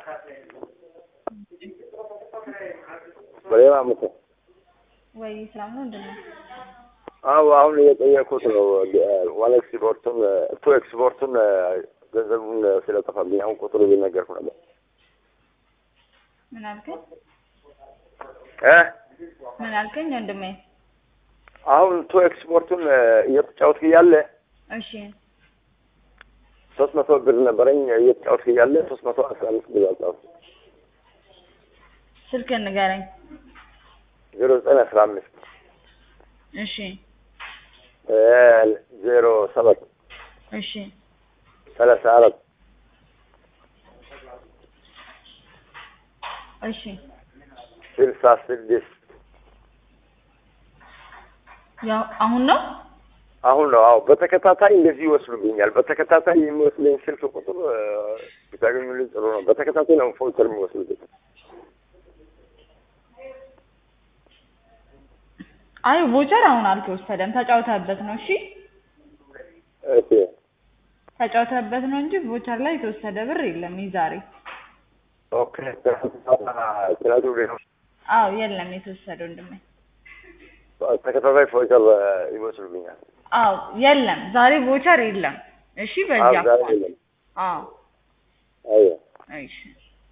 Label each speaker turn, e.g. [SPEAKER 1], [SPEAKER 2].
[SPEAKER 1] በሌላ አመት
[SPEAKER 2] ወይ ሰላም ነው ምንድን ነው?
[SPEAKER 1] አዎ አሁን እየጠየኩት ነው። ዋን ኤክስፖርቱን ቱ ኤክስፖርቱን ገንዘቡን ስለጠፋብኝ አሁን ቁጥሩ እየነገርኩ ነበር
[SPEAKER 2] ምን አልከኝ?
[SPEAKER 1] እ
[SPEAKER 2] ምን አልከኝ ወንድሜ?
[SPEAKER 1] አሁን ቱ ኤክስፖርቱን እየተጫወትክ እያለ
[SPEAKER 2] እሺ
[SPEAKER 1] ሶስት መቶ ብር ነበረኝ እየተጫወትክ እያለ ሶስት መቶ አስራ አምስት ብር አጣሁ።
[SPEAKER 2] ስልክህን ንገረኝ።
[SPEAKER 1] ዜሮ ዘጠኝ አስራ አምስት
[SPEAKER 2] እሺ
[SPEAKER 1] ዜሮ ሰባት
[SPEAKER 2] እሺ
[SPEAKER 1] ሰላሳ አራት
[SPEAKER 2] እሺ
[SPEAKER 1] ስልሳ ስድስት
[SPEAKER 2] ያው አሁን ነው
[SPEAKER 1] አሁን ነው። አዎ በተከታታይ እንደዚህ ይወስዱብኛል። በተከታታይ የሚወስደኝ ስልክ ቁጥር ብታገኙልኝ ጥሩ ነው። በተከታታይ ነው ፎልተር የሚወስዱብኝ።
[SPEAKER 2] አይ ቮቸር አሁን አልተወሰደም፣ ተጫውተህበት ነው። እሺ
[SPEAKER 1] እሺ
[SPEAKER 2] ተጫውተህበት ነው እንጂ ቮቸር ላይ የተወሰደ ብር የለም። ይዛሬ
[SPEAKER 1] ኦኬ። ትናንት ወዲያ ነው
[SPEAKER 2] አዎ የለም የተወሰደ ወንድሜ።
[SPEAKER 1] ተከታታይ ፎልተር ይወስዱብኛል።
[SPEAKER 2] አዎ የለም ዛሬ ቮቸር የለም። እሺ በዚህ
[SPEAKER 1] አዎ ዛሬ
[SPEAKER 2] አኳኋን
[SPEAKER 1] የለም።
[SPEAKER 2] አዎ
[SPEAKER 1] አዎ
[SPEAKER 2] እሺ